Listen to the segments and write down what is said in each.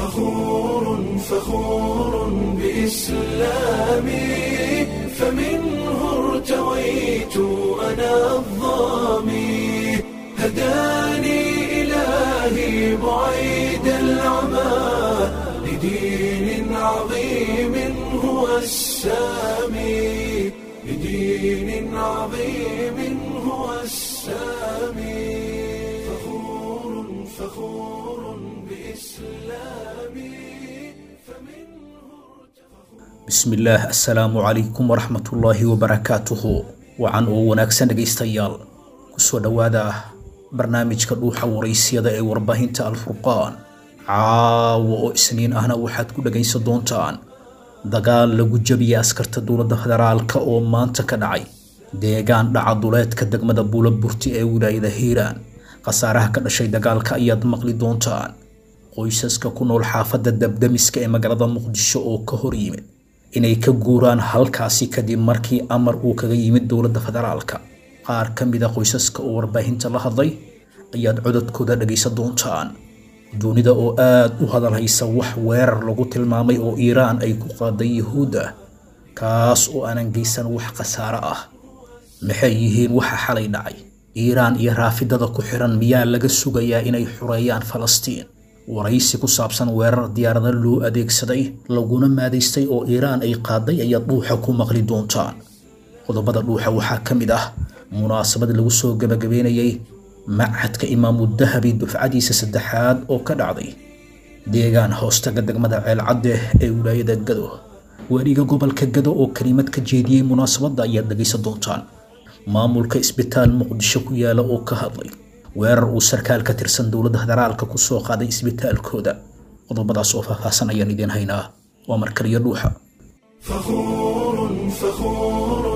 فخور فخور بإسلامي فمنه ارتويت أنا الظامي هداني إلهي بعيد العمى لدين عظيم هو السامي لدين عظيم هو السامي فخور فخور بإسلامي فمنه bismillaah assalaamu calaykum waraxmatullaahi wabarakaatuhu wacan oo wanaagsan dhegaystayaal kusoo dhowaada barnaamijka dhuuxa waraysyada ee warbaahinta alfurqaan caawa oo isniin ahna waxaad ku dhegaysan doontaan dagaal lagu jabiyay askarta dowladda federaalka oo maanta ka dhacay deegaan dhaca duleedka degmada buulaburti ee wilaayada hiiraan khasaaraha ka dhashay dagaalka ayaad maqli doontaan qoysaska ku nool xaafadda dabdamiska ee magaalada muqdisho oo ka hor yimid inay ka guuraan halkaasi kadib markii amar uu kaga yimid dowladda federaalka qaar ka mida qoysaska oo warbaahinta la hadlay ayaad codadkooda dhegaysan doontaan dunida oo aad u hadalhaysa wax weerar lagu tilmaamay oo iiraan ay ku qaaday yuhuudda kaas oo aanan geysan wax khasaare ah maxay yihiin waxa xalay dhacay iiraan iyo raafidada ku xiran miyaa laga sugayaa inay xureeyaan falastiin waraysi ku saabsan weerar diyaarada loo adeegsaday laguna maadaystay oo iiraan ay qaaday ayaad dhuuxa ku maqli doontaan qodobada dhuuxa waxaa ka mid ah munaasabad lagu soo gabagabeynayay machadka imaamu dahabi dufcadiisa saddexaad oo ka dhacday deegaan hoostaga degmada ceelcadde ee wilaayada gado weliga gobolka gado oo kelimad ka jeediyey munaasabadda ayaad dhegaysan doontaan maamulka isbitaal muqdisho ku yaala oo ka hadlay weerar uu sarkaal ka tirsan dowladda federaalka ku soo qaaday isbitaalkooda qodobadaas oo faahfaahsan ayaan idiin haynaa waa markaliyo dhuuxa فخور فخور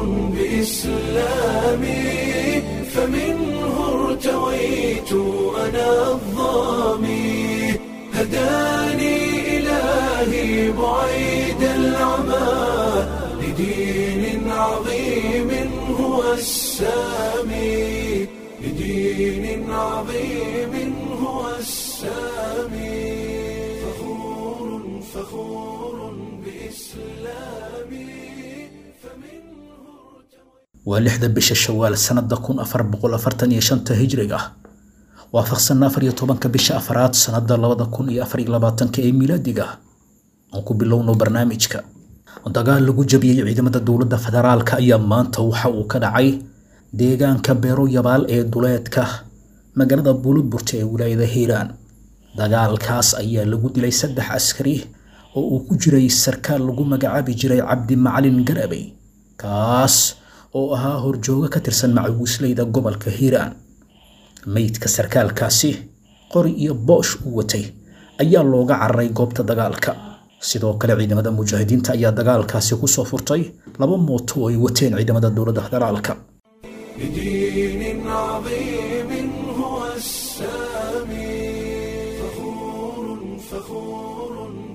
بإسلامي فمنه ارتويت أنا الظامي هداني إلهي بعيد العمى لدين عظيم هو السامي لدين عظيم هو السامي فخور فخور بإسلامي فمنه waa lixda bisha shawaal sanada kun afar boqol afartan iyo shanta hijriga waafaqsan afar iyo tobanka bisha afraad sanada labada kun iyo afar iyo labaatanka ee milaadiga aan ku bilowno barnaamijka dagaal lagu jabiyey ciidamada dowladda federaalka ayaa maanta waxa uu ka dhacay deegaanka beero yabaal ee duleedka magaalada buulaburta ee wilaayada hiiraan dagaalkaas ayaa lagu dilay saddex askari oo uu ku jiray sarkaal lagu magacaabi jiray cabdi macalin garabey kaas oo ahaa horjooga ka tirsan macawiisleyda gobolka hiiraan meydka sarkaalkaasi qori iyo boosh uu watay ayaa looga cararay goobta dagaalka sidoo kale ciidamada mujaahidiinta ayaa dagaalkaasi kusoo furtay laba mooto oo ay wateen ciidamada dowladda federaalka لدين عظيم هو السامي فخور فخور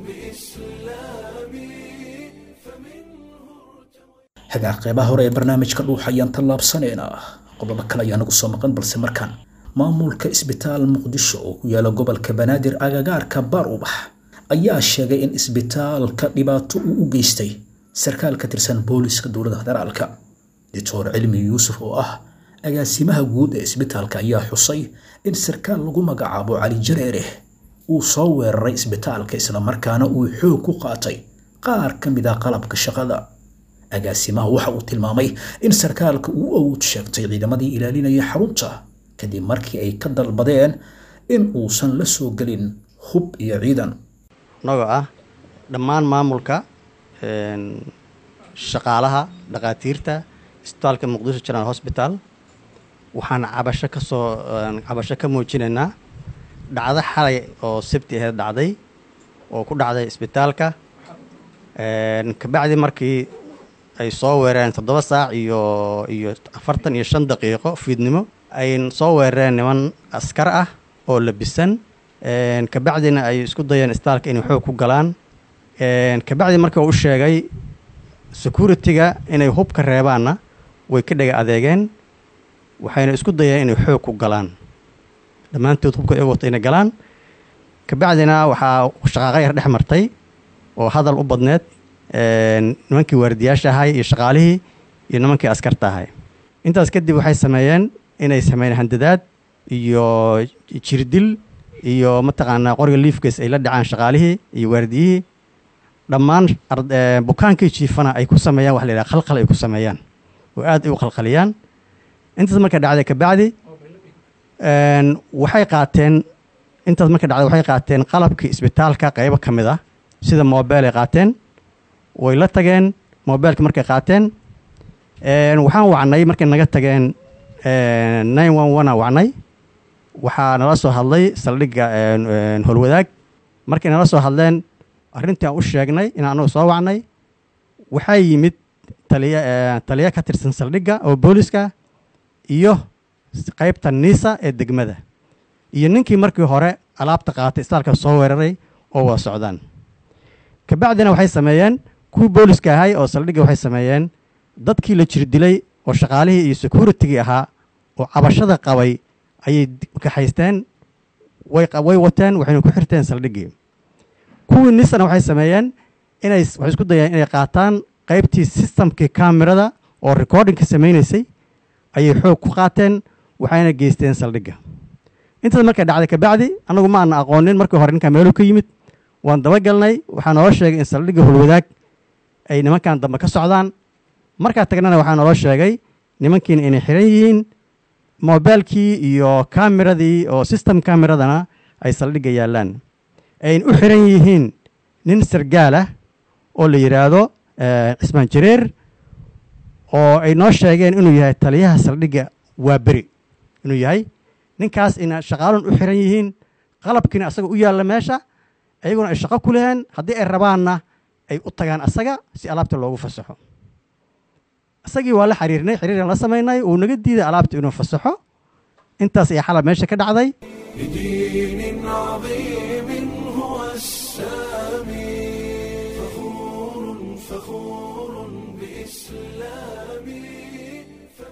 بإسلامي فمنه hagaa qeybaha hore ee barnaamijka dhuuxa ayaan tallaabsanaynaa qodobo kale ayaa nagu soo maqan balse markaan maamulka isbitaal muqdisho oo ku yaala gobolka banaadir agagaarka baar ubax ayaa sheegay in isbitaalka dhibaato uu u geystay sarkaal ka tirsan booliska dowladda federaalka doctor cilmi yuusuf oo ah agaasimaha guud ee isbitaalka ayaa xusay in sarkaal lagu magacaabo cali jareere uu soo weeraray isbitaalka islamarkaana uu xoog ku qaatay qaar ka mid ah qalabka shaqada agaasimaha waxa uu tilmaamay in sarkaalka uu awood sheegtay ciidamadii ilaalinaya xarunta kadib markii ay ka dalbadeen in uusan la soo gelin hub iyo ciidan annagoo ah dhammaan maamulka een, shaqaalaha dhakhaatiirta isbitaalka muqdisho general hosbital waxaan cabasho ka soo een, cabasho ka muujinaynaa dhacdo xalay oo sabti aheed dhacday oo ku dhacday isbitaalka een, kabacdi markii ay soo weerareen toddoba saac iyo iyo afartan iyo shan daqiiqo fiidnimo ay soo weerareen niman askar ah oo labisan een, kabacdina ay isku dayeen isbitaalka inay xoog ku galaan een, kabacdi markii uu u sheegay security-ga inay hub ka reebaanna way ka dhega adeegeen waxayna isku dayeen inay xoog ku galaan dhammaantood hubka iyaga wata inay galaan kabacdina waxaa shaqaaqa yar dhex martay oo hadal u badneed nimankii waardiyaasha ahay iyo shaqaalihii iyo nimankii askarta ahay intaas kadib waxay sameeyeen inay sameeyeen handadaad iyo jirdil iyo mataqaanaa qoriga liifkees ay la dhacaan shaqaalihii iyo waardiyihii dhammaan bukaankii jiifana ay ku sameeyaan wax la yidhaha khalkhal ay ku sameeyaan oo aad ay u khalkhaliyaan intaas marka dhacday kabacdi waxay qaateen intaas marka dhacday waxay qaateen qalabkii isbitaalka qaybo ka mid ah sida mobile ay qaateen way la tageen mobileka markay qaateen waxaan wacnay markay naga tageen nine one one a wacnay waxaa nala soo hadlay saldhigga holwadaag markay nala soo hadleen arrintii aan u sheegnay in anagu soo wacnay waxaa yimid taliya taliya ka tirsan saldhigga oo booliska iyo qaybta niisa ee degmada iyo ninkii markii hore alaabta qaatay istaalka soo weeraray oo wada socdaan kabacdina waxay sameeyeen kuwii booliska ahay oo saldhigga waxay sameeyeen dadkii la jir dilay oo shaqaalihii iyo securitigii ahaa oo cabashada qabay ayay kaxaysteen way wateen waxayna ku xirteen saldhiggii kuwii nisana waxay sameeyeen inay waxay isku dayeen inay qaataan qaybtii sistamkii kamerada oo recordingka samaynaysay ayay xoog ku qaateen waxayna geysteen saldhigga intaas markay dhacday kabacdi annagu ma aana aqoonin markii hore ninkaa meelu ka yimid waan dabagalnay waxaa naloo sheegay in saldhigga holwadaag ay nimankan dambe ka socdaan markaa tagnana waxaa naloo sheegay nimankiina inay xiran yihiin mobilkii iyo kameradii oo system kameradana ay saldhigga yaallaan ayna u xiran yihiin nin sargaal ah oo la yidhaahdo cismaan jareer oo ay noo sheegeen inuu yahay taliyaha saldhigga waa beri inuu yahay ninkaas ina shaqaalun u xiran yihiin qalabkiina asaga u yaalla meesha iyaguna ay shaqo ku leheen haddii ay rabaanna ay u tagaan asaga si alaabta loogu fasaxo isagii waa la xiriirnay xiriiraan la samaynay uu naga diiday alaabta inuu fasaxo intaas ayaa xalab meesha ka dhacday بدين عظيم هو السامي فخور فخور بإسلامي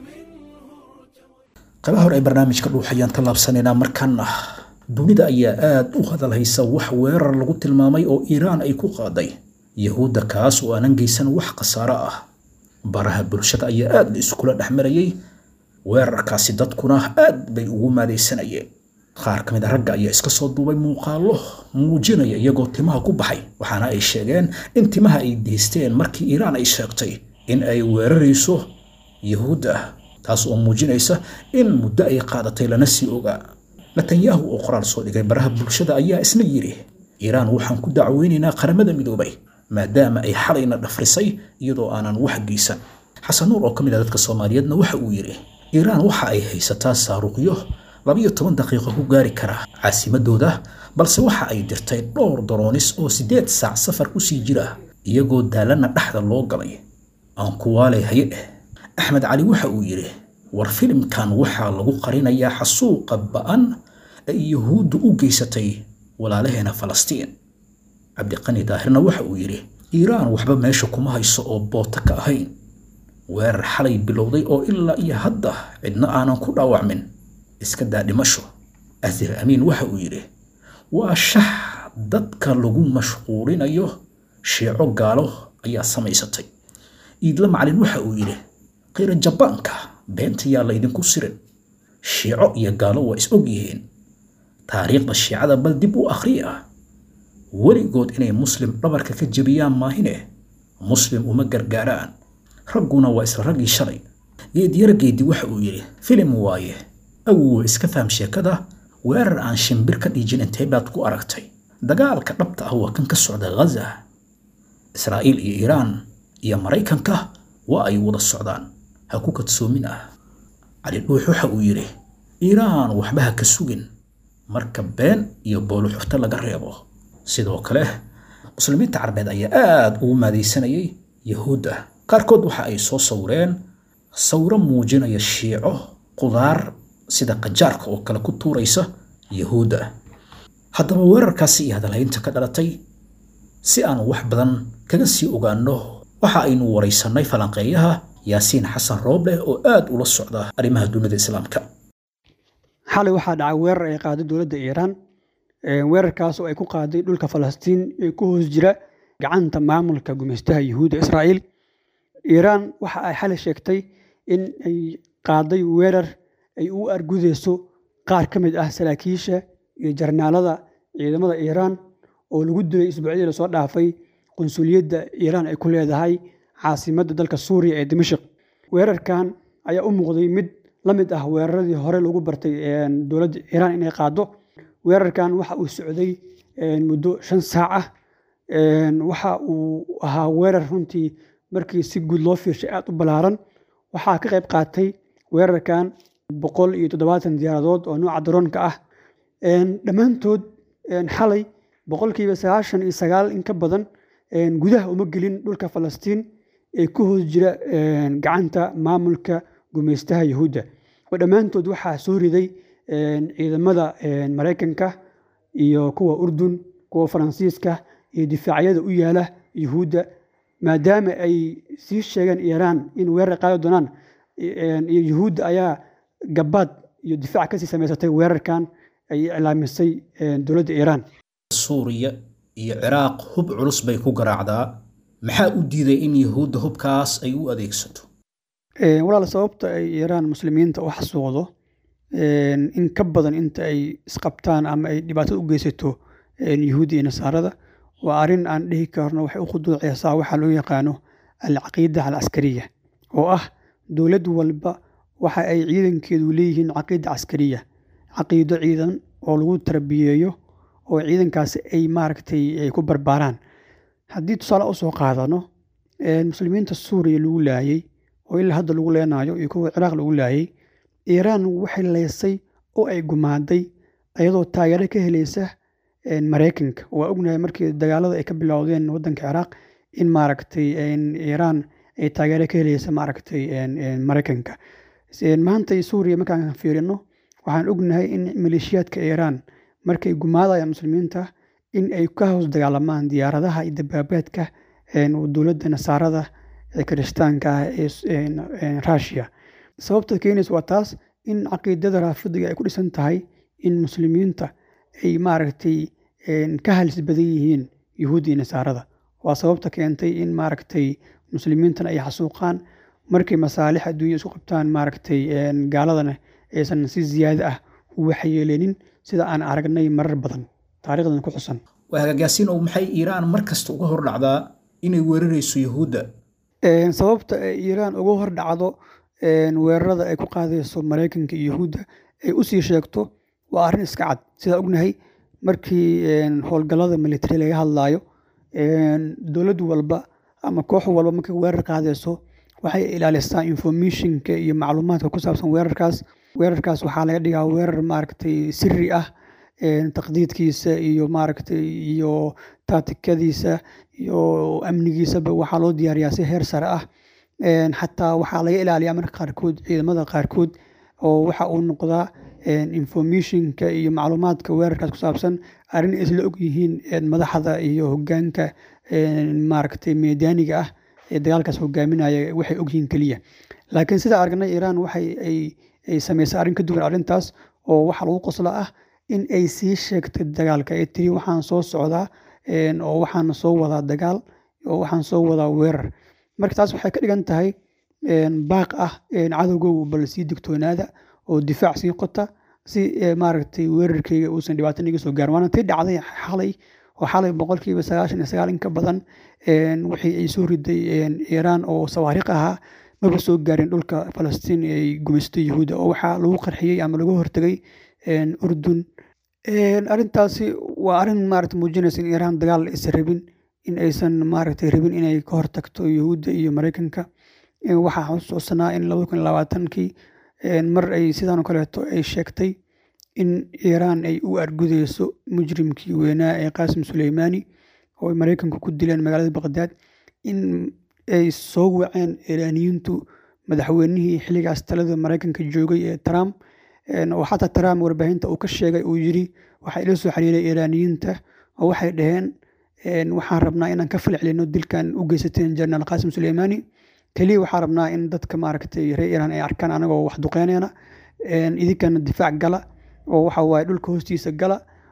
qaybaha hore ee barnaamijka dhuuxayaan tallaabsanaynaa markaana dunida ayaa aad u hadalhaysa wax weerar lagu tilmaamay oo iiraan ay ku qaaday yahuudda kaas oo aanan geysan wax khasaaro ah baraha bulshada ayaa aad la iskula dhex marayay weerarkaasi dadkuna aad bay ugu maadaysanayeen qaar ka mid a ragga ayaa iska soo duubay muuqaallo muujinaya iyagoo timaha ku baxay waxaana ay sheegeen in timaha ay deysteen markii iiraan ay sheegtay in ay weerarayso yahuudda taas oo muujinaysa in muddo ay qaadatay lana sii ogaa netanyahu oo qoraal soo dhigay baraha bulshada ayaa isna yidhi iiraan waxaan ku dacweynaynaa qaramada midoobay maadaama ay xalayna dhafrisay iyadoo aanan wax geysan xasan nuur oo ka mid ah dadka soomaaliyeedna waxa uu yidhi iiraan waxa ay haysataa saaruuqyo labiyo toban daqiiqo ku gaari kara caasimadooda balse waxa ay dirtay dhowr daroonis oo siddeed saac safar ku sii jira iyagoo daalana dhexda loo galay aan kuwaalay haye eh axmed cali waxa uu yidhi war filimkan waxaa lagu qarinayaa xasuuqa ba'an ee yuhuuddu u geysatay walaalaheena falastiin cabdiqani daahirna waxa uu yidhi iiraan waxba meesha kuma hayso oo boota ka ahayn weerar xalay bilowday oo ilaa iyo hadda cidna aanan ku dhaawacmin iska daa dhimasho asir amiin waxa uu yidhi waa shax dadka lagu mashquulinayo sheeco gaalo ayaa samaysatay iidla macalin waxa uu yidhi qiira jabaanka beenta yaa laydinku sirin shiico iyo gaalo waa is og yihiin taariikhda shiicada bal dib u akhriya weligood inay muslim dhabarka ka jebiyaan maahine muslim uma gargaaraan ragguna waa isla raggii shalay geedyara geedi waxa uu yidhi filim waaye awowa iska faham sheekada weerar aan shimbir ka dhiijin intee baad ku aragtay dagaalka dhabta ah waa kan ka socda ghaza israa'iil iyo iiraan iyo maraykanka waa ay wada socdaan ha ku kadsoomin ah cali dhuux waxa uu yidhi iiraan waxba ha ka sugin marka been iyo booluxufto laga reebo sidoo kale muslimiinta carbeed ayaa aad ugu maadaysanayay yahuudda qaarkood waxa ay soo sawireen sawiro muujinaya shiico qudaar sida qajaarka oo kale ku tuuraysa yahuudda haddaba weerarkaasi iyo hadalhaynta ka dhalatay si aan wax badan kaga sii ogaanno waxa aynu waraysannay falanqeeyaha yaasiin xasan rooble oo aad ula socda arrimaha dunida islaamka xalay waxaa dhacay weerar ay qaaday dowladda iiraan weerarkaas oo ay ku qaaday dhulka falastiin ee ku hoos jira gacanta maamulka gumeystaha yuhuudda israa'iil iiraan waxa ay xalay sheegtay in ay qaaday weerar ay u argudeyso qaar ka mid ah saraakiisha iyo jarnaalada ciidamada iiraan oo lagu dilay isbuucyadii lasoo dhaafay qunsuliyadda iiraan ay ku leedahay caasimadda dalka suuriya ee dimashik weerarkan ayaa u muuqday mid la mid ah weeraradii hore lagu bartay dowladda iiraan inay qaado weerarkan waxa uu socday muddo shan saac ah waxa uu ahaa weerar runtii markii si guud loo fiirshay aad u ballaaran waxaa ka qayb qaatay weerarkan boqol iyo toddobaatan diyaaradood oo nooca daroonka ah dhammaantood xalay boqolkiiba sagaashan iyo sagaal in ka badan gudaha uma gelin dhulka falastiin ee ku hoos jira gacanta maamulka gumeystaha yuhuudda oo dhammaantood waxaa soo riday ciidamada maraykanka iyo kuwa urdun kuwa faransiiska iyo difaacyada u yaala yuhuudda maadaama ay sii sheegeen iiraan in weerar qaadi doonaan iyo yuhuudda ayaa gabaad iyo difaac kasii samaysatay weerarkan ay iclaamisay dowladda iiraan suuriya iyo ciraaq hub culus bay ku garaacdaa maxaa u diiday in yuhuudda hubkaas ay u adeegsato walaal sababta ay iiraan muslimiinta u xasuuqdo in ka badan inta ay isqabtaan ama ay dhibaatada u geysato yuhuudda iyo nasaarada waa arrin aan dhihi karno waxay u khuduuceysaa waxaa loo yaqaano alcaqiida alcaskariya oo ah dowlad walba waxa ay ciidankeedu leeyihiin caqiida caskariya caqiido ciidan oo lagu tarbiyeeyo oo ciidankaasi ay maaragtay ay ku barbaaraan haddii tusaale u soo qaadano muslimiinta suuriya lagu laayey oo ilaa hadda lagu leenaayo iyo kuwa ciraaq lagu laayey iiraan waxay leysay oo ay gumaaday iyadoo taageero ka helaysa maraykanka waa ognahay markii dagaalada ay ka bilowdeen wadanka ciraaq in maaragtay iiraan ay taageero ka helaysa maaragtay maraykanka maanta suuriya markaan fiirino waxaan ognahay in maleeshiyaadka iiraan markay gumaadayaan muslimiinta in ay ka hoos dagaalamaan diyaaradaha iyo dabaabaadka dowladda nasaarada ee kirishtaanka ah ee rushia sababta keenaysa waa taas in caqiidada raafidiga ay ku dhisan tahay in muslimiinta ay maaragtay ka halis badan yihiin yuhuudda iyo nasaarada waa sababta keentay in maaragtay muslimiintana ay xasuuqaan markay masaalix adduunya isku qabtaan maaragtay gaaladana aysan si ziyaada ah u waxyeeleenin sida aan aragnay marar badan taarikhdan ku xusan waa hagaagaasiin oo maxay iiraan mar kasta uga hor dhacdaa inay weerarayso yuhuudda sababta ay iiraan uga hor dhacdo weerarada ay ku qaadayso maraykanka iyo yuhuudda ay usii sheegto waa arrin iska cad sidaa ognahay markii howlgallada military laga hadlaayo dowlad walba ama koox walba markay weerar qaadayso waxay ilaalisaa informationka iyo macluumaadka ku saabsan weerarkaas weerarkaas waxaa laga dhigaa weerar maaragtay siri ah taqdiidkiisa iyo maaragtay iyo taatikadiisa iyo amnigiisaba waxaa loo diyaariyaa si heer sare ah xataa waxaa laga ilaaliyaa marka qaarkood ciidamada qaarkood oo waxa uu noqdaa informationka iyo macluumaadka weerarkaas ku saabsan arrin isla og yihiin madaxda iyo hogaanka maaragtay meedaaniga ah ee dagaalkaas hogaaminaya waxay ogyihiin keliya laakiin sida aragnay iiraan waxay ay samaysay arrin ka duwan arrintaas oo waxaa lagu qosla ah in ay sii sheegtay dagaalka ee tiri waxaan soo socdaa oo waxaan soo wadaa dagaal oo waxaan soo wadaa weerar marka taas waxay ka dhigan tahay baaq ah cadowgow bal sii digtoonaada oo difaac sii qota si maaragtay weerarkeyga uusan dhibaato iga soo gaarin waana tii dhacday xalay oo xalay boqolkiiba sagaashan iyo sagaal in ka badan wixii ay soo riday iiraan oo sawaariikh ahaa maba soo gaarin dhulka falastiin ay gumaystay yuhuudda oo waxaa lagu qarxiyey ama lagu hortegay urdun arrintaasi waa arrin maarata muujinaysa in iiraan dagaal aysan rabin in aysan maaragtay rabin inay ka hortagto yuhuudda iyo maraykanka waxaa xusuusanaa in labada kun labaatankii mar ay sidaan kaleeto ay sheegtay in iiraan ay u argudeyso mujrimkii weynaa ee qaasim suleymaani oo ay maraykanku ku dileen magaalada baqdaad in ay soo waceen iiraaniyiintu madaxweynihii xilligaas talada maraykanka joogay ee trump oo xataa trump warbaahinta uu ka sheegay uu yiri waxaa ila soo xiriiray iiraaniyiinta oo waxay dhaheen waxaan rabnaa inaan ka falcelino dilkan u geysateen jenaraal qaasim suleymaani keliya waxaa rabnaa in dadka maaragtay reer iiraan ay arkaan anagoo wax duqeynayna idinkana difaac gala oo waxa waaye dhulka hoostiisa gala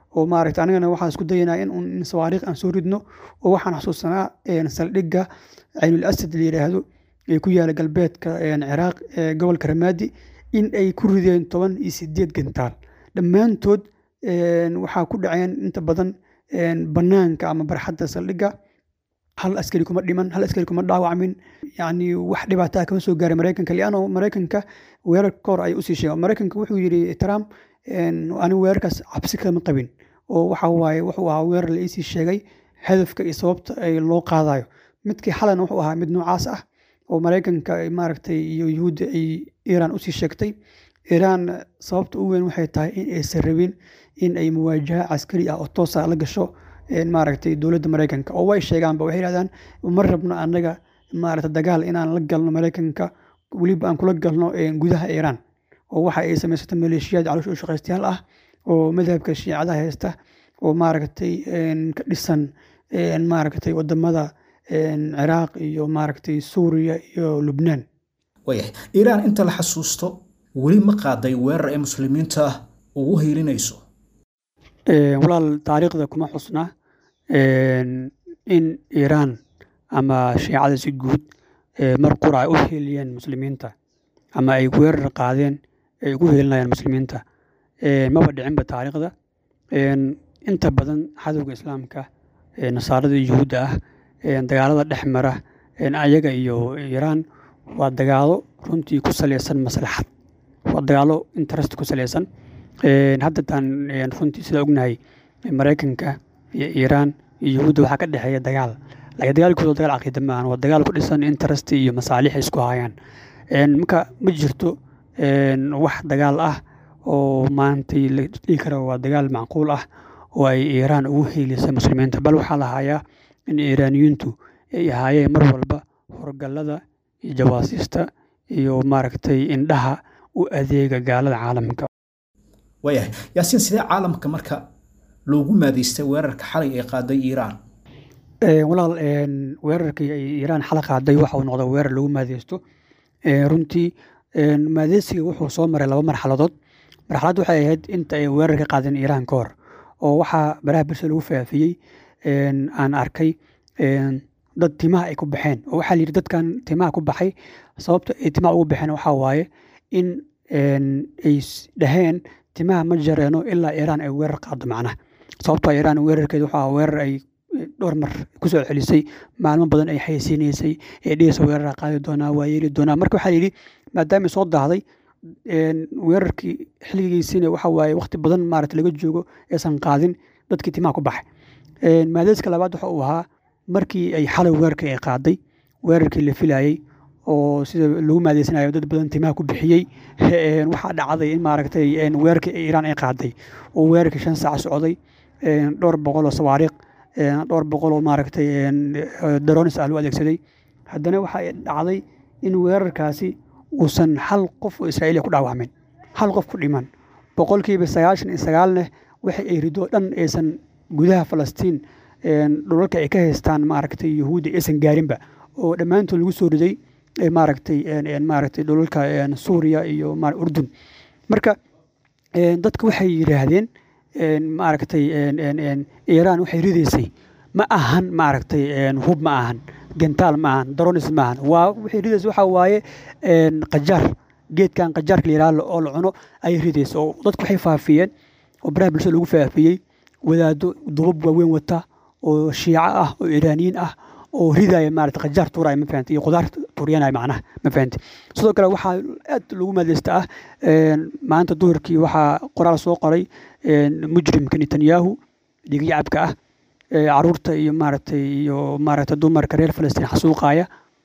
oo maaragta anigana waxaan isku dayanaa in un in sawaariikh aan soo ridno oo waxaan xasuusanaa saldhigga caynul asad la yidhaahdo ee ku yaala galbeedka ciraaq ee gobolka ramaadi in ay ku rideen toban iyo sideed gantaal dhammaantood waxaa ku dhaceen inta badan bannaanka ama barxadda saldhigga hal askari kuma dhiman hal askari kuma dhaawacmin yacni wax dhibaataa kama soo gaaray maraykanka lianno maraykanka weerar ka hor ay usii sheegen maraykanka wuxuu yidhi trump anigu weerarkaas cabsi kama qabin oo waxa waaye wuxuu ahaa weerar la iisii sheegay hadafka iyo sababta ay loo qaadayo midkii xalana wuxuu ahaa mid noocaas ah oo maraykanka maaragtay iyo yuhuudda ay iiraan usii sheegtay iiraan sababta ugu weyn waxay tahay in aysan rabin in ay muwaajaha caskari ah oo toosa la gasho maaragtay dowladda maraykanka oo way sheegaanba waxay yidhahdaan ma rabno annaga maaragta dagaal inaan la galno maraykanka weliba aan kula galno gudaha iiraan oo waxa ay samaysato maleeshiyaad caloosha u shaqaystayaal ah oo madhabka shiicada haysta oo maaragtay ka dhisan maaragtay wadamada ciraaq iyo maaragtay suuriya iyo lubnaan waayahay iiraan inta la xasuusto weli ma qaaday weerar ee muslimiinta ugu hiilinayso walaal taariikhda kuma xusna in iiraan ama shiicada si guud mar qura ay u hiiliyeen muslimiinta ama ay weerar qaadeen ay ugu hiilinayaan muslimiinta maba dhicinba taariikhda inta badan cadowga islaamka nasaarada yuhuudda ah dagaalada dhex mara ayaga iyo iiraan waa dagaalo runtii ku salaysan maslaxad waa dagaalo interest ku salaysan hadda taan runtii sida ognahay maraykanka iyo iiraan iyo yuhuudda waxaa ka dhexeeya dagaal laakiin dagaalkooda dagaal caqiida maahan waa dagaal ku dhisan interest iyo masaalix isku hayaan marka ma jirto wax dagaal ah oo maantay la dhihi kara waa dagaal macquul ah oo ay iiraan ugu hiilisay muslimiinta bal waxaa la hayaa in iiraaniyiintu ay ahaayeen mar walba horgallada iyo jawaasiista iyo maaragtay indhaha u adeega gaalada caalamka waayahay yaasiin sidee caalamka marka loogu maadaystay weerarka xalay ee qaaday iiraan walaal weerarkii ay iiraan xala qaaday waxa uu noqday weerar lagu maadeysto runtii maadeysiga wuxuu soo maray laba marxaladood marxalad waxay ahayd inta ay weerar ka qaadeen iiraan ka hor oo waxaa baraha bulshada lagu faafiyey aan arkay dad timaha ay ku baxeen oo waxaa la yidhi dadkan timaha ku baxay sababta ay timaha ugu baxeen waxaa waaye in ay dhaheen timaha ma jareeno ilaa iiraan ay weerar qaado macnaha sababtoo iiraan weerarkeeda waxaa weerar ay dhowr mar kusoo celisay maalmo badan ay xayeysiinaysay ee dhihaysa weerara qaadi doonaa waa yeeli doonaa marka waxaa layidhi maadaama soo daahday weerarkii xilligiisiina waxa waaye waqti badan maarata laga joogo aysan qaadin dadkii timaha ku baxay maadeyska labaad waxa uu ahaa markii ay xalay weerarkii ay qaaday weerarkii la filayey oo sida lagu maadeysanayo dad badan timaha ku bixiyey waxaa dhacday in maaragtay weerarkii iiraan ay qaaday oo weerarkii shan saac socday dhowr boqol oo sawaariiq dhowr boqol oo maaragtay daronis ah loo adeegsaday haddana waxaa dhacday in weerarkaasi uusan hal qof oo israa'iiliya ku dhaawacmin hal qof ku dhiman boqolkiiba sagaashan iyo sagaalneh waxa ay ridoo dhan aysan gudaha falastiin dhulalka ay ka haystaan maaragtay yuhuudda aysan gaarinba oo dhammaantood lagu soo riday maaragtay maaragtay dhulalka suuriya iyo urdun marka dadka waxay yidhaahdeen maaragtay iiraan waxay ridaysay ma ahan maaragtay hub ma ahan gentaal ma ahan daronis ma ahan waa waxay ridaysa waxaa waaye qajaar geedkan qajaarka la yidhaha oo la cuno ayay ridaysa oo dadku waxay faafiyeen oo baraha bulshada lagu faafiyey wadaado dubab waaweyn wata oo shiico ah oo iiraaniyiin ah oo ridaya maarata qajaar tuuraya ma fahanti iyo qudaar tuuryanaya macnaha ma fahanti sidoo kale waxaa aad lagu maadeysta ah maanta duhurkii waxaa qoraal soo qoray mujrimka netanyahu dhigiyacabka ah caruurta iyo maaragtay iyo maaragtay dumarka reer falastiin xasuuqaya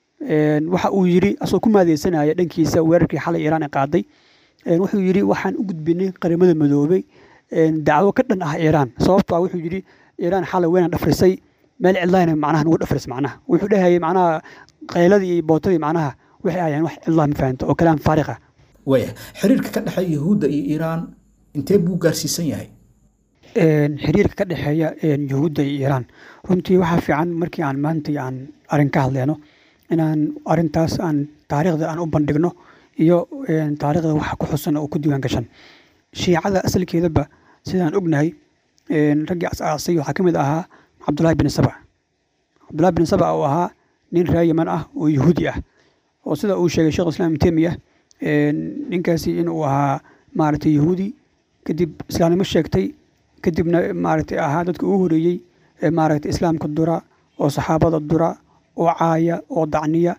waxa uu yidhi asagoo ku maadeysanaya dhankiisa weerarkii xalay iiraan ay qaaday wuxuu yidhi waxaan u gudbinay qaramada madoobay dacwo ka dhan ah iiraan sababto ah wuxuu yidhi iiraan xalay weyna dhafrisay meel cidlayna macnaha nagu dhafris macnaha wuxuu dhahayay macnaha qayladii iyo bootadii macnaha waxay ahayeen wax cidlaa ma fahanto oo kalaam faariqa waaya xiriirka ka dhexeeya yuhuudda iyo iiraan intee buu gaarsiisan yahay xiriirka ka dhexeeya yuhuudda iyo iiraan runtii waxaa fiican markii aan maanta aan arrin ka hadleyno inaan arrintaas aan taariikhda aan u bandhigno iyo taariikhda waxa ku xusan oo ku diiwaan gashan shiicada asalkeedaba sidaan ognahay raggii asaasay waxaa ka mid ahaa cabdullaahi bin saba cabdullahi bin saba oo ahaa nin reer yeman ah oo yahuudi ah oo sida uu sheegay sheekh islam ibn temiya ninkaasi inuu ahaa maaragtay yahuudi kadib islaamnimo sheegtay kadibna maaragtay ahaa dadka ugu horeeyey ee maaragtay islaamka dura oo saxaabada dura oo caaya oo dacniya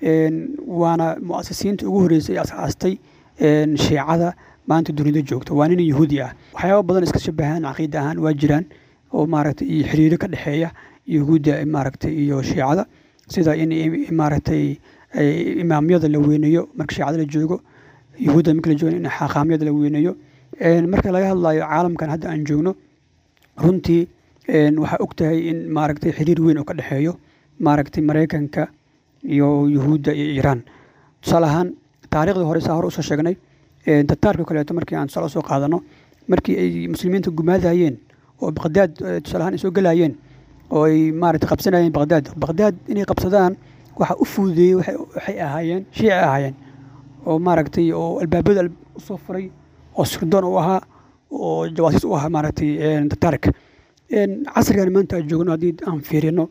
waana muasisiinta ugu horeysay asaastay shiicada maanta dunida joogta waa nin yahuudi ah waxyaaba badan iska shabahaan caqiida ahaan waa jiraan oo maaragtay iyo xiriiro ka dhexeeya yahuudda maaragtay iyo shiicada sida in maaragtay imaamyada la weyneeyo marka shiicada la joogo yahuudda marka la joogo in xaqaamyada la weyneeyo marka laga hadlayo caalamkan hadda aan joogno runtii waxaa og tahay in maaragtay xiriir weyn oo ka dhexeeyo maaragtay maraykanka iyo yahuudda iyo iiraan tusaale ahaan taariikhdii hore saa hore usoo sheegnay tataarka kaleeto markii aan tusaale usoo qaadano markii ay muslimiinta gumaadayeen oo baqdaad tusaale ahaan ay soo gelayeen oo ay maaragtay qabsanayeen baqdaad baqdaad inay qabsadaan waxa u fududeeyey waxay ahaayeen shiici ahaayeen oo maaragtay oo albaabada usoo furay oo sirdoon u ahaa oo jawaasiis u ahaa maaragtay tataarka casrigan maanta aan joogno haddii aan fiirino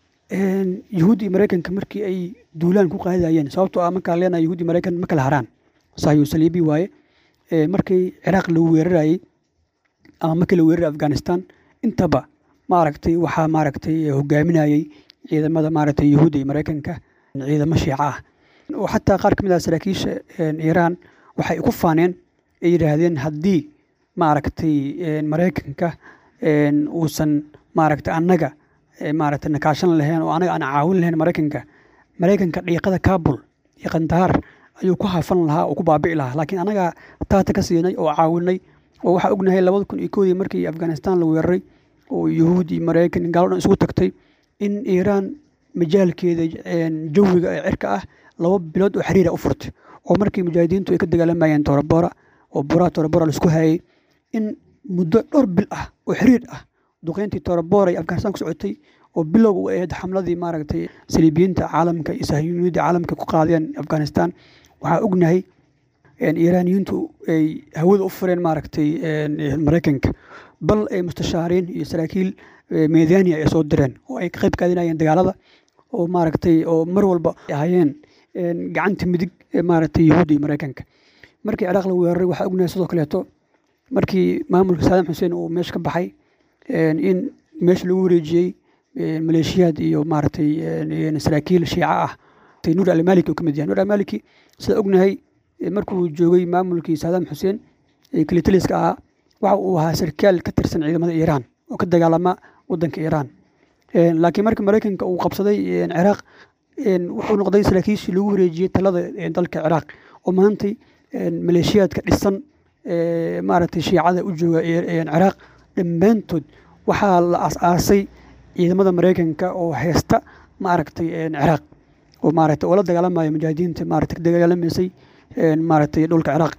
yahuud iyo maraykanka markii ay duulaan ku qaadayeen sababtoo ah markaan leenahay yahuud iyo maraykan ma kala haraan sahyu saliibi waaye markii ciraaq lagu weerarayey ama markii la weeraray afghanistan intaba maaragtay waxaa maaragtay hogaaminayey ciidamada maaragtay yahuudda iyo maraykanka ciidamo shiica ah oo xataa qaar ka mid ah saraakiisha iiraan waxay ku faaneen ay yidhaahdeen haddii maaragtay maraykanka uusan maaragtay annaga maaragtay nakaashan lahayn oo anaga aan caawin lahayn maraykanka maraykanka dhiiqada kaabul iyo kandahaar ayuu ku hafan lahaa oo ku baabi'i lahaa laakiin anagaa taata ka siinay oo caawinay oo waxaa ognahay labada kun iyo koodii markii afghanistan la weeraray oo yahuud iyo maraykan gaalo dhan isugu tagtay in iiraan majaalkeeda jawiga ee cirka ah laba bilood oo xiriira u furtay oo markii mujaahidiintu ay ka dagaalamayeen torobora oo buraha torobora laisku hayay in muddo dhowr bil ah oo xiriir ah duqeyntii torobora iyo afghanistan ku socotay oo bilowga u ahayd xamladii maaragtay saliibiyiinta caalamka iyo sahyuuniyadda caalamka ku qaadeen afghanistan waxaa ognahay iiraaniyiintu ay hawada u fureen maaragtay maraykanka bal ay mustashaariin iyo saraakiil meedania ay soo direen oo ay ka qayb qaadinayeen dagaalada oo maaragtay oo mar walba ahayeen gacanta midig maaragtay yahuudda iyo maraykanka markii ciraaq la weeraray waxaa ognahay sidoo kaleeto markii maamulka saddam xuseen uu meesha ka baxay in meesha lagu wareejiyey maleeshiyaad iyo maaragtay saraakiil shiica ah nuur almaliki uu ka mid yahay nuur almaliki sida ognahay markuu joogay maamulkii saddam xuseen ee kilitaliska ahaa waxa uu ahaa sarkaal ka tirsan ciidamada iiraan oo ka dagaalama wadanka iiraan laakiin markii maraykanka uu qabsaday ciraaq wuxuu noqday saraakiishii lagu wareejiyey talada dalka ciraaq oo maantay maleeshiyaadka dhisan maaragtay shiicada u jooga ciraaq dhammaantood waxaa la aas-aasay ciidamada maraykanka oo haysta maaragtay ciraaq oo maaragtay oo la dagaalamaya mujaahidiinta maaragtay ka dagaalamaysay maaragtay dhulka ciraaq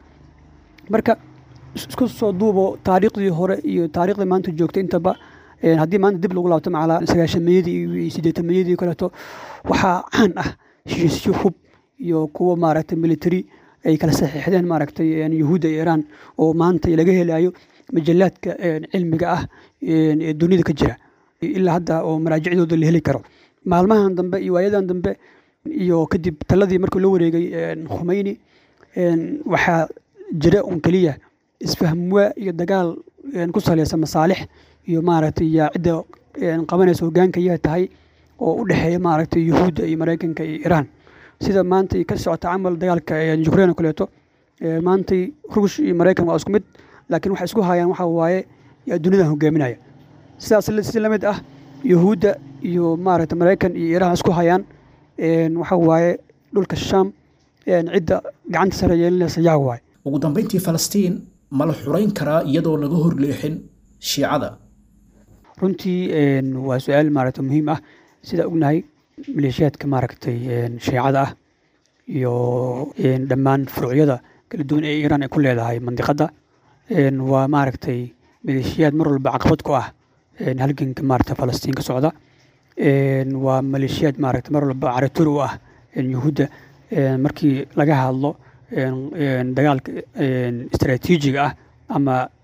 marka isku soo duubo taariikhdii hore iyo taariikhdii maanta joogta intaba haddii maanta dib lagu laabto macalaa sagaashameeyadii iyo siddeetameeyadii kaleeto waxaa caan ah heshiisyo hub iyo kuwa maaragtay military ay kala saxiixdeen maaragtay yahuudda iyo iiraan oo maanta laga helayo majallaadka cilmiga ah ee dunida ka jira ilaa hadda oo maraajicdooda la heli karo maalmahan dambe iyo waayadan dambe iyo kadib taladii markuu la wareegay khumeyni waxaa jira un keliya isfahmwaa iyo dagaal ku saleysan masaalix iyo maaragtay yaa cidda qabanaysa hogaanka yaa tahay oo u dhexeeya maaragtay yuhuudda iyo maraykanka iyo iiraan sida maantay ka socota camal dagaalka ukrain oo kaleeto maantay ruush iyo maraykan waa isku mid laakiin waxay isku hayaan waxa waaye yaa dunidan hogaaminaya sidaas si lamid ah yuhuudda iyo maaragtay maraykan iyo iiraan isku hayaan waxa waaye dhulka shaam cidda gacanta sare yeelinaysa yaa waaye ugu dambayntii falastiin ma la xurayn karaa iyadoo laga hor leexin shiicada runtii waa su-aal maaragtay muhiim ah sidaa ognahay maleeshiyaadka maaragtay shiicada ah iyo dhammaan furuucyada kala duwan ee iiraan ay ku leedahay mandiqadda waa maaragtay maleeshiyaad mar walba caqabad ku ah halganka maaragtay falastiin ka socda waa maleeshiyaad maaragtay mar walba caratur u ah yuhuudda markii laga hadlo dagaalka istaraatiijiga ah ama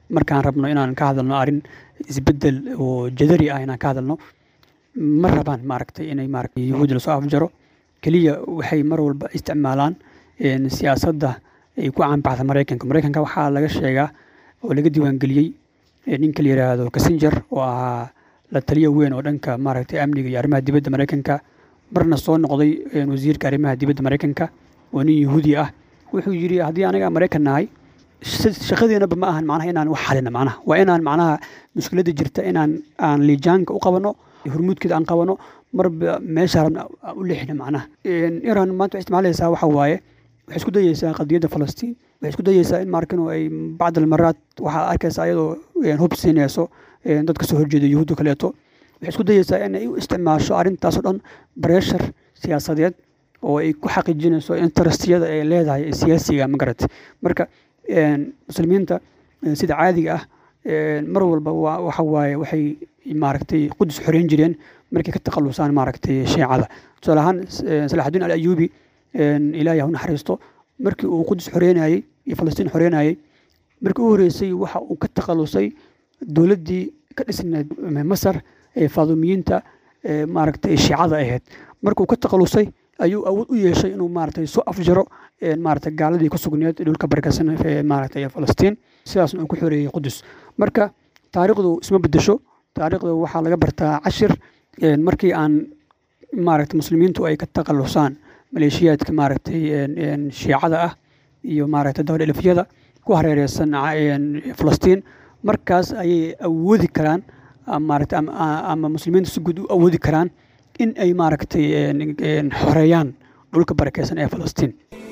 markaan rabno inaan ka hadalno arrin isbedel oo jadari ah inaan ka hadalno ma rabaan maaragtay inay maaragtay yuhuudda lasoo afjaro keliya waxay mar walba isticmaalaan een, siyaasadda ay ku caanbaxda maraykanka maraykanka waxaa laga sheegaa oo laga diiwaangeliyey ee ninka la yidhaahdo kasinjar oo ahaa la taliya weyn oo dhanka maaragtay amniga iyo arrimaha dibadda maraykanka marna soo noqday een, wasiirka arrimaha dibadda maraykanka oo nin yahuudi ah wuxuu yidhi haddii anaga maraykan nahay sh- shaqadeenaba ma ahan macnaha inaan wax xalina macnaha waa inaan macnaha mushkiladda jirta inaan aan liijaanka u qabano hormuudkeeda aan qabano marba meesha rabna aan u leexina macnaha Een, iran maanta waxay isticmaalaysaa waxa waaye waxay isku dayeysaa qadiyadda falastiin waxay isku dayeysaa in markan ay bacd almaraat waxaa arkaysa ayadoo een, hub siinayso een, dad kasoo horjeeda yuhuudda kaleeto waxay isku dayeysaa in ay u isticmaasho arrintaasoo dhan breshar siyaasadeed oo ay ku xaqiijinayso interestiyada ay leedahay ee siyaasiga magarate marka een, muslimiinta een, sida caadiga ah een, mar walba waa- waxa waaye waxay maaragtay qudus xoreyn jireen markay ka takhalusaan maaragtay shiicada tusaale ahaan eh, salaaxudiin al ayuubi een, ilaahay ha u naxariisto markii uu qudus xoreynayey iyo falastiin xoreynayey markii u horeysay waxa uu ka takhalusay dowladdii ka dhisnayd masar ee faadumiyiinta ee maaragtay shiicada ahayd markuu ka takhalusay ayuu awood u yeeshay inuu maaragtay soo afjaro een, maaragtay gaaladii ku sugneed dhulka barakaysan ee maaragtay falastiin sidaasna uu ku xoreeyey qudus marka taariikhdu isma bedesho taariikhda waxaa laga bartaa cashir een, markii aan maaragtay muslimiintu ay ka takhalusaan maleeshiyaadka maaragtay een, een, shiicada ah iyo maaragtay dabadhelifyada ku hareereysan ca- een, falastiin markaas ayay awoodi karaan ama maaragtay ama, ama muslimiintu si guud u awoodi karaan in ay maaragtay een, een, xoreeyaan dhulka barakeysan ee falastiin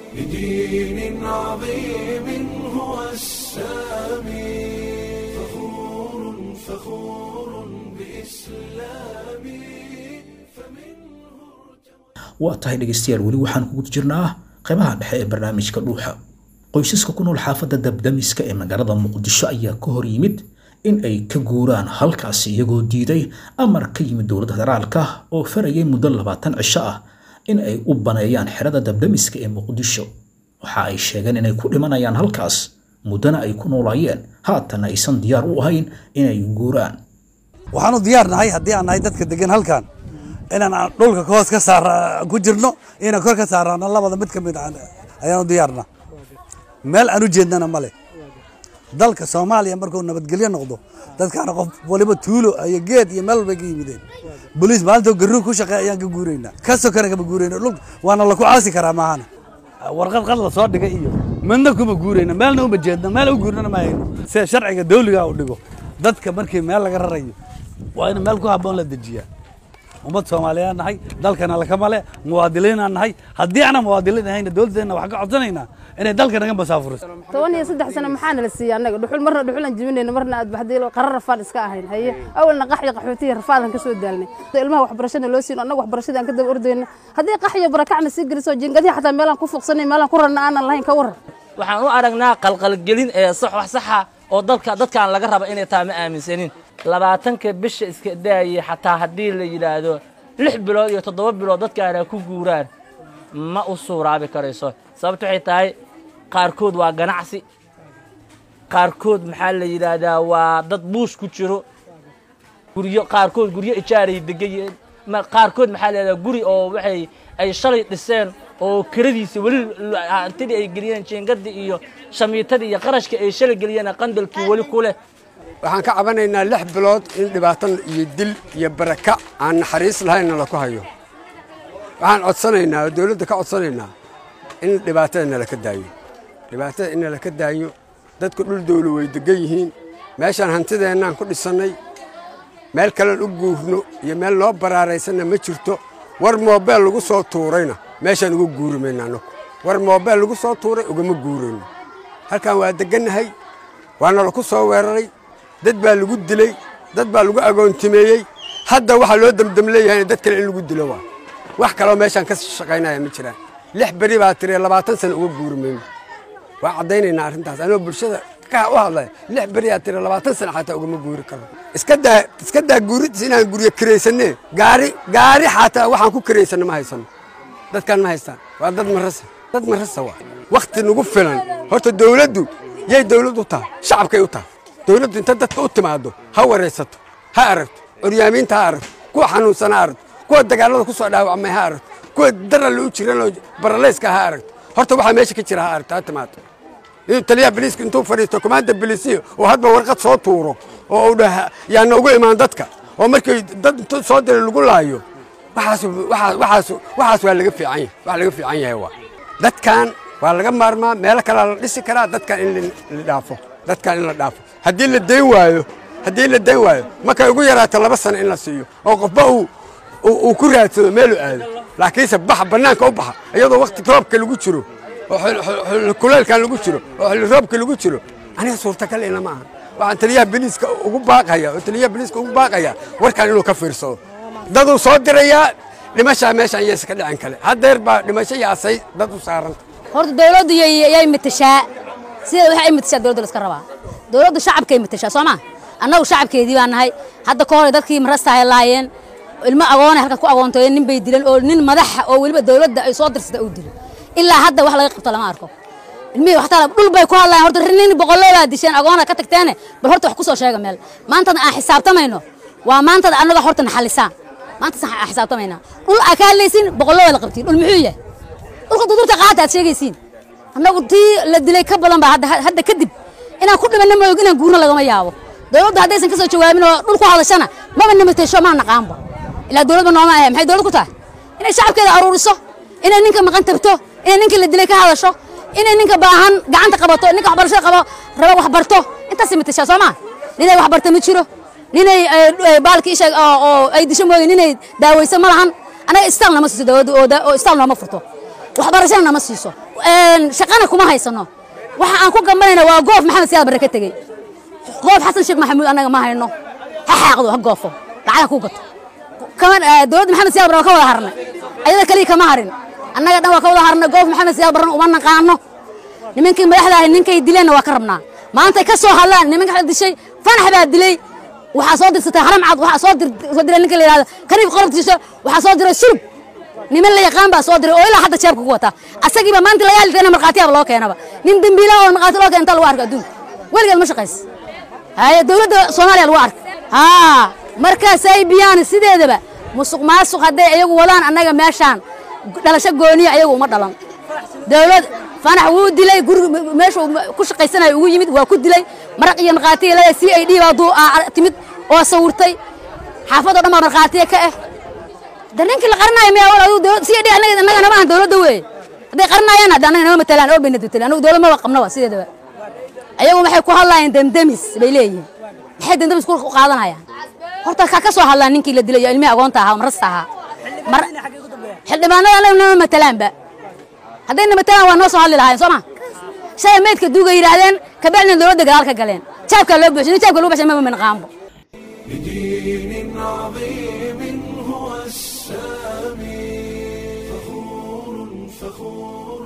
بدين عظيم هو السامي فخور فخور بإسلامي waa tahay dhegaystayaal weli waxaan kugu jirnaa qaybaha dhexe ee barnaamijka dhuuxa qoysaska ku nool xaafadda dabdamiska ee magaalada muqdisho ayaa ka hor yimid in ay ka guuraan halkaasi iyagoo diiday amar ka yimid dowladda federaalka oo farayay muddo labaatan cisho ah in ay u baneeyaan xerada dabdamiska ee muqdisho waxa ay sheegeen inay ku dhimanayaan halkaas muddana ay ku noolaayeen haatana aysan diyaar u ahayn inay guuraan waxaanu diyaar nahay haddii aan nahay dadka degan halkan inaan aan dhulka hoos ka saara ku jirno inaan kor ka saarano labada mid ka mid ah ayaanu diyaarna meel aan u jeednana male dalka soomaaliya markuu nabadgelyo noqdo dadkaana qof waliba tuulo iyo geed iyo meel walbay ka yimideen boliis maalintoo garuu ku shaqeey ayaan ka guuraynaa ka sokana kama guurayna dhulka waana laku caasi karaa maahana warqad qad la soo dhigay iyo midna kuma guurayna meelna uma jeedna meel u guurnana ma hayno sida sharciga dawliga u dhigo dadka markii meel laga rarayo waa in meel ku habboon la dejiyaa ummad soomaaliyeed nahay dalkana lakama le muwaadiliinaan nahay haddii aanan muwaadiliin ahayna dowladdeena waxaan ka codsanaynaa inay dalka naga masaafuriso toban iyo saddex sano maxaana la siiyey annaga dhuxul marna dhuxulan jibinayna marna aad baxday qarar rafaan iska ahayn haye awalna qaxyo qaxootiya rafaadan ka soo daalnay ilmaha waxbarashada loo siin annaga waxbarashada aan ka daba ordayna haddii qaxyo barakacna sii geliso jiingadihi xataa meelaan ku fuuqsanay meelaan ku rarna aanan lahayn ka waran waxaan u aragnaa qalqalgelin ee sax wax saxa oo dalka dadkaan laga raba inay tahay ma aaminsanin labaatanka bisha iska daayay xataa haddii la yidhaahdo lix bilood iyo toddoba bilood dadkaana ku guuraan ma u suuraabi karayso sababto waxay tahay qaarkood waa ganacsi qaarkood maxaa la yidhaahdaa waa dad buush ku jiro guryo qaarkood guryo ijaaray degan ma- qaarkood maxaa la yidhahdaa guri oo waxay ay shalay dhiseen oo kiradiisa weli l- hantidii ay geliyeen jiingadii iyo shamiitadii iyo qarashkii ay shalay geliyeen qandalkii weli ku leh waxaan ka cabanaynaa lix bilood in dhibaato iyo dil iyo baraka aan naxariis lahaynna laku hayo waxaan codsanaynaa oo dowladda ka codsanaynaa in dhibaatada nalaka daayo dhibaatada in nalaka daayo dadku dhul dowlo way degan yihiin meeshaan hantideennaan ku dhisannay meel kalean u guurno iyo meel noo baraaraysanna ma jirto war moobeel lagu soo tuurayna meeshaan uga guuri mayna annagu war moobeel lagu soo tuuray ugama guurayno halkan waa degannahay waana laku soo weeraray dad baa lagu dilay dad baa lagu agoontimeeyey hadda waxaa loo demdem leeyahay dad kale in lagu dilo waa wax kaloo meeshaan ka shaqaynaya ma jiraan lix beri baa tiri labaatan sano uga guuri mayno waa caddaynaynaa arrintaas anoo bulshada ka u hadlaya lix beri aa tiri labaatan sano xataa ugama guuri karo iska daa iska daa guuridiis inaan guryo kiraysanne gaari gaari xataa waxaan ku kiraysanno ma haysano dadkaan ma haystaan waa dad marasa dad marasa waa wakhti nagu filan horta dowladdu yay dowlad u tahay shacabkay u tahay dowladdu inta dadka u timaado ha waraysato ha aragto curyaamiinta ha aragto kuwa xanuunsan ha aragto kuwa dagaalada ku soo dhaawacmay ha aragto kuwa daral u jiranoo baraleyska ha aragto horta waxaa meesha ka jira ha aragto ha timaado inuu taliyaha biliiska intuu fadhiisto komaanda biliisiya oo hadba warqad soo tuuro oo uu dhaha yaana ugu imaan dadka oo markii dad intuu soo diray lagu laayo waxaas waxaas waxaas waxaas waa laga fiican yahay wax laga fiican yahay waa dadkan waa laga maarmaa meelo kalaa la dhisi karaa dadkan in la dhaafo dadkan in la dhaafo haddii la dayn waayo haddii la dayn waayo markay ugu yaraato laba sano in la siiyo oo qofba uu uu ku raadsado meeluu aado laakiinse baxa bannaanka u baxa iyadoo wakti roobka lagu jiro oo xilli kuleelkan lagu jiro oo xilli roobka lagu jiro aniga suurtagal ina ma aha waxaan taliyaha biliiska ugu baaqaya oo taliyaha biliiska ugu baaqaya warkan inuu ka fiirsado daduu soo dirayaa dhimashaa meeshaan yeesa ka dhicin kale haddeer baa dhimasho iyo asay dad u saaranta horta dawladdu yay matashaa sideeda waxa ay matashaa dawladda la iska rabaa dawladdu shacabkay matashaa soo ma annagu shacabkeedii baa nahay hadda ka hor dadkii marastahay laayeen ilmo agoonay halkaas ku agoontooyeen nin bay dileen oo nin madaxa oo weliba dawladda ay soo dirsata uu dilay ilaa hadda wax laga qabto lama arko ilmihii waxtaa dhul bay ku hadlayaan horta nin boqoloodaa disheen agoona ka tagteene bal horta wax ku soo sheega meel maantana aan xisaabtamayno waa maantada annaga horta naxalisaan maantas aan xisaabtamaynaa dhul aa ka hadlaysiin boqolooda la qabtiin dhul muxuu yahay dhulka dudurta qaata aad sheegaysiin annagu tii la dilay ka badan baa hadda kadib inaan ku dhimanna maog inaan guurno lagama yaabo dawladdu haddaysan ka soo jawaabin oo dhul ku hadashana maba namateesho maa naqaanba ilaa dawladba nooma ahe maxay dawlad ku tahay inay shacabkeeda aruuriso inay ninka maqan tabto inay ninka la dilay ka hadasho inay ninka baahan gacanta qabato ninka waxbarashada qabo raba wax barto intaasay matashaa soo maa ninay wax barta ma jiro ninay baalki isha oo ay disho mooye ninay daaweyso ma lahan anaga istaal nama siiso dawladdu oo istaal nooma furto waxbarashana nama siiso shaqana kuma haysano waxa aan ku gambanayna waa goof maxamed siyaad barre ka tegey goof xasan sheekh maxamuud annaga ma hayno ha xaaqdo ha goofo lacagha ku gato dowladda maxamed siyaad barre waa ka wada harnay ayada kaliya kama harin annaga dhan waa ka wada harnay goof maxamed siyaad barrena uma naqaano nimankii madaxda ahay ninkay dileenna waa ka rabnaa maantay ka soo hadlaan nimanka dishay fanax baa dilay waxaa soo dirsatay haram cad waxaa soo soo diray ninka la yidhahdo kaniif qorobtiisa waxaa soo diray sulub niman la yaqaan baa soo diray oo ilaa hadda jeebka ku wata asagiiba maanta laga hadlitayna markhaatiyaaba loo keenaba nin dembiila oo markhaati loo keena inta lagu arka adduunka weligeed ma shaqays haye dowladda soomaaliya lagu arka haa markaasay biyaan sideedaba musuq maasuq hadday iyagu wadaan annaga meeshaan dhalasho gooniya iyagu uma dhalan dowlad fanax wuu dilay guriga meeshuu ku shaqaysanayo ugu yimid waa ku dilay maraq iyo markhaatiya leedahay c i d baa duu timid oo sawirtay xaafadoo dhan baa markhaatiya ka ah da ninkii la qarinayo miya c i d annaga annaga nama ahan dowladda wey hadday qarinayaan hadda annaga nama matalaan oo bayna dutalaan annagu dowlad maba qabnaba sideedaba ayagu waxay ku hadlayaan demdemis bay leeyihiin maxay demdemis ku qaadanayaan horta ka ka soo hadlaan ninkii la dilay iyo ilmihii agoonta ahaa marasta ahaa xildhibaanada annaga nama matalaanba haddayna matalaan waa noo soo hadli lahaayeen soo ma shalay meydka duuga yidhaahdeen kabacdina dowladda gadaal ka galeen jaabkaa loo buuxshay jaabka loo buuxshay mama minqaanbo بدين عظيم هو السامي فخور فخور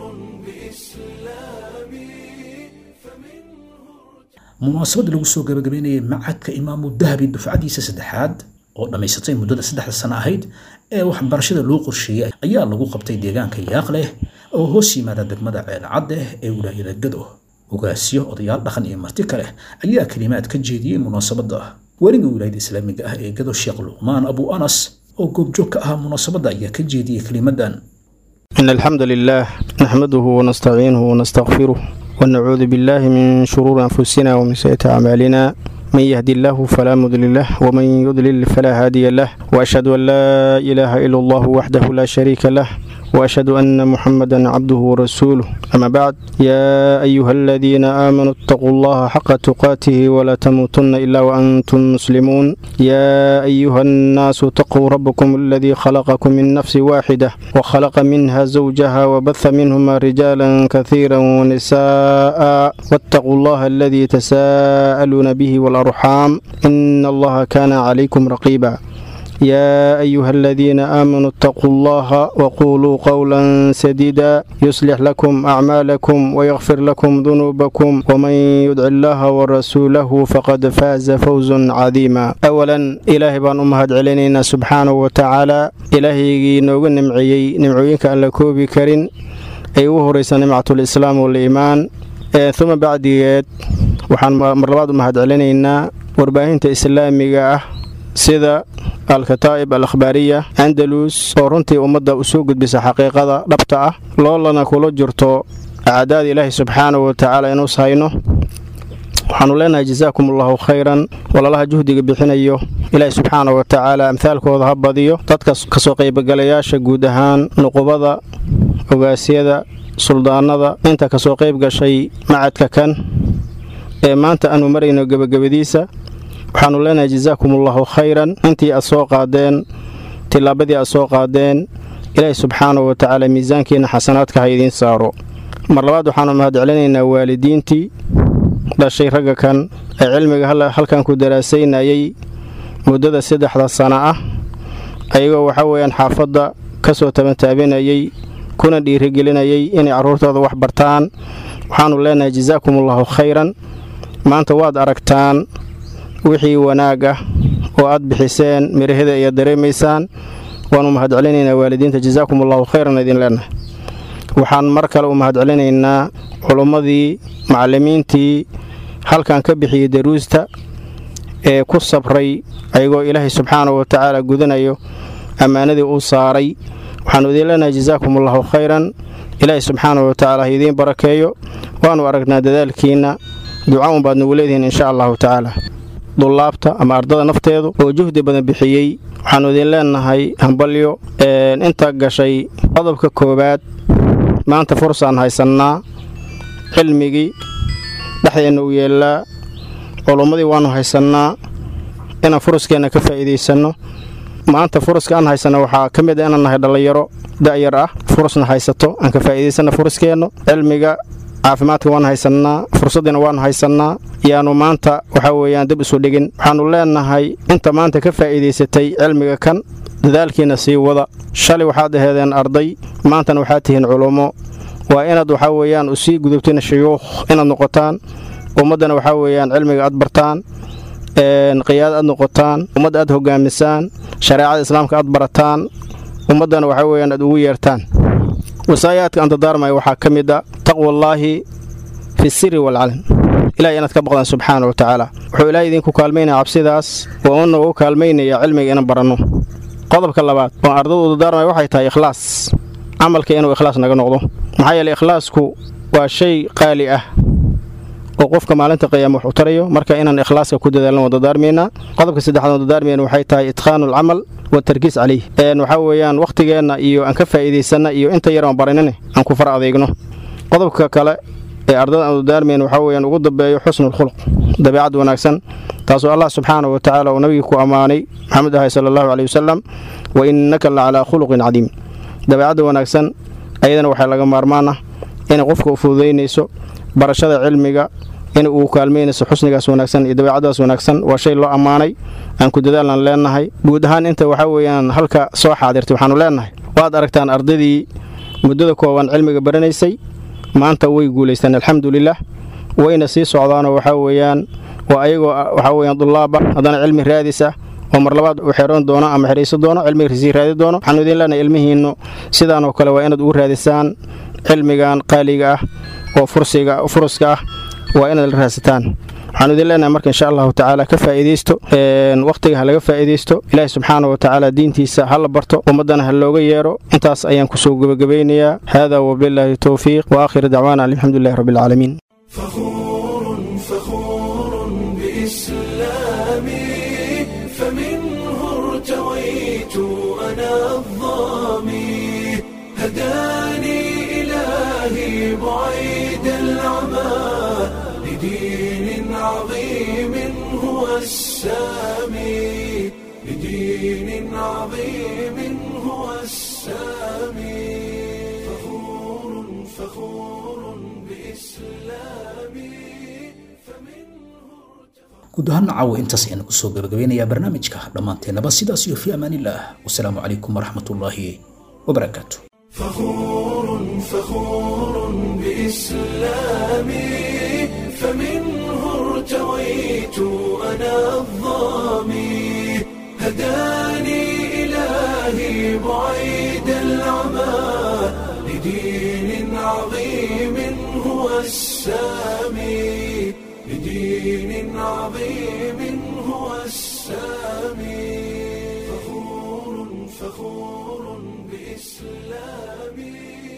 بإسلامي munaasabad lagu soo gabagabeynayay macadka imaamu dahabi dufcadiisa saddexaad oo dhammaysatay muddada saddexda sano ahayd ee waxbarashada loo qorsheeyey ayaa lagu qabtay deegaanka yaaqleh oo hoos yimaada degmada ceelcadeh ee wilaayada gado ogaasyo odayaal dhaqan iyo marti kale ayaa kelimaad ka jeediyey munaasabadda weliga wilaayada islaamiga ah ee gado sheekh luqmaan abu anas oo goobjoog ka ahaa munaasabadda ayaa ka jeediyey kelimadan إن الحمد لله نحمده ونستعينه ونستغفره ونعوذ بالله من شرور أنفسنا ومن سيئات أعمالنا من يهدي الله فلا مضل له ومن يضلل فلا هادي له وأشهد أن لا إله إلا الله وحده لا شريك له وأشهد أن محمدا عبده ورسوله أما بعد يا أيها الذين آمنوا اتقوا الله حق تقاته ولا تموتن إلا وأنتم مسلمون يا أيها الناس اتقوا ربكم الذي خلقكم من نفس واحدة وخلق منها زوجها وبث منهما رجالا كثيرا ونساء واتقوا الله الذي تساءلون به والأرحام إن الله كان عليكم رقيبا يا أيها الذين آمنوا اتقوا الله وقولوا قولا سديدا يصلح لكم أعمالكم ويغفر لكم ذنوبكم ومن يدع الله ورسوله فقد فاز فوزا عظيما أولا إلهي بان أمهد علينا سبحانه وتعالى إلهي نوغ نمعيي نمعيك أن لكوبي كرين أي وهريس نمعة الإسلام والإيمان ثم بعد waxaan mar labaad u mahadcelinaynaa warbaahinta islaamiga ah sida alkataa'ib al akhbaariya andalus oo runtii ummadda u soo gudbisa xaqiiqada dhabta ah loolana kula jirto acdaada ilaahi subxaanahu wa tacaala inuus hayno waxaanu leenahay jazaakum allahu khayran walaalaha juhdiga bixinayo ilaahi subxaana wa tacaala amhaalkooda ha badiyo dadka kasoo qaybgalayaasha guud ahaan nuqubada ogaasyada suldaanada inta kasoo qayb gashay macadka kan ee maanta aanu marayno gebagabadiisa waxaanu leenahay jazaakum allahu khayran intii aad soo qaadeen tillaabadii aad soo qaadeen ilaahi subxaanahu wa tacaala miisaankiina xasanaadka ha idiin saaro mar labaad waxaanu mahadcelinaynaa waalidiintii dhashay ragga kan ee cilmiga halkan ku daraasaynayay muddada saddexda sana ah ayagoo waxa weeyaan xaafadda ka soo tabantaabinayay kuna dhiirigelinayay inay carruurtooda wax bartaan waxaanu leenahay jazaakum allahu khayran maanta waad aragtaan wixii wanaag ah oo aad bixiseen miraheda iyo dareemaysaan waanu mahadcelinaynaa waalidiinta jazaakum allahu khayran idin leenahay waxaan mar kale u mahadcelinaynaa culummadii macallimiintii halkan ka bixiyey daruusta ee ku sabray ayagoo ilaahay subxaanahu wa tacaala gudanayo ammaanadii uu saaray waxaanu idiin leenahay jazaakum allahu khayran ilaahay subxaanahu wa tacaala ha idiin barakeeyo waanu aragnaa dadaalkiinna duca un baad nagu leedihiin insha allahu tacaala dullaabta ama ardada nafteedu oo juhdi badan bixiyey waxaanu idiin leenahay hambalyo inta gashay qodobka koowaad maanta fursaan haysannaa cilmigii dhexdeenna u yeellaa culummadii waannu haysannaa inaan furuskeenna ka faa'iidaysanno maanta furuska aan haysanno waxaa ka mid a inaan nahay dhallinyaro da'yar ah furusna haysato aan ka faa'iidaysanno furuskeennu cilmiga caafimaadka waan haysannaa fursaddiina waannu haysannaa yaanu maanta waxaa weeyaan dib isu dhigin waxaannu leenahay inta maanta ka faa'iidaysatay cilmiga kan dadaalkiinna sii wada shalay waxaad aheedeen arday maantana waxaad tihiin culummo waa inaad waxaa weeyaan usii gudubtiin shuyuukh inaad noqotaan ummaddana waxaa weeyaan cilmiga aad bartaan qiyaada aad noqotaan ummadda aad hogaamisaan shareecada islaamka aad barataan ummaddana waxaa weeyaan aad ugu yeertaan wasaayaadka aan dadaarmaya waxaa ka mid a taqwallaahi fi siri waalcalan ilahay inaad ka baqdaan subxaana wa tacaala wuxuu ilaahay idinku kaalmaynaya cabsidaas oo una ugu kaalmaynaya cilmiga inaan baranno qodobka labaad oo ardadu dadaarmaya waxay tahay ikhlaas camalka inuu ikhlaas naga noqdo maxaa yeele ikhlaasku waa shay qaali ah oo qofka maalinta qiyaama wax u tarayo marka inaan ikhlaaska ku dadaalno waan dadaarmaynaa qodobka saddexaad waan dadaarmayna waxay tahay itqaanu alcamal watarkiis caleyh waxaa weeyaan wakhtigeenna iyo aan ka faa'iidaysanna iyo inta yar aan baranine aan ku far adeegno qodobka kale ee ardada aan dadaarmayn waxaa weeyaan ugu dambeeyo xusnulkhuluq dabeecad wanaagsan taasoo allah subxaanahu wa tacaala uu nabigii ku ammaanay maxamed ahay sala allahu caleyhi wasalam wa innaka la calaa khuluqin cadiim dabeecadda wanaagsan ayadana waxaa laga maarmaan ah inay qofka u fududaynayso barashada cilmiga in uu kaalmaynayso xusnigaas wanaagsan iyo dabeecadaas wanaagsan waa shay loo ammaanay aan ku dadaalan leenahay guud ahaan inta waxaa weeyaan halka soo xaadirtay waxaanu leenahay waad aragtaan ardaydii muddada kooban cilmiga baranaysay maanta way guulaystaan alxamdulilah wayna sii socdaanoo waxaa weeyaan waa ayagoo waxaa weyaan dullaaba haddana cilmi raadis ah oo mar labaad uu xeroon doono ama xerayso doono cilmiga sii raadi doono waxaanu idiin leenahay ilmihiinnu sidaanoo kale waa inaad ugu raadisaan cilmigan qaaliga ah oo fursiga furuska ah waa inaad la raadsataan waxaanu idin leenahay marka insha allahu tacaala ka faa'iidaysto wakhtiga ha laga faa'iidaysto ilaahi subxaana wa tacaala diintiisa ha la barto ummaddana ha looga yeero intaas ayaan kusoo gebagabaynayaa haadaa wabilaahi towfiiq wa aakhiru dacwaana alxamdulilahi rabbi alcaalamiin فخور فخور بإسلامي فمنه ارتويت أنا الظامي هداني إلهي بعيد العمى لدين عظيم هو السامي لدين عظيم هو السامي فخور فخور بإسلامي guud ahaan caawa intaas ayaan kusoo gabagabeynayaa barnaamijka dhammaanteennaba sidaas iyo fi amaanillaah wasalaamu calaykum waraxmatullaahi wabarakaatu فخور فخور بإسلامي فمنه ارتويت أنا الظامي هداني إلهي بعيد العمى لدين عظيم هو السامي لدين لدين عظيم هو السامي فخور فخور بإسلامي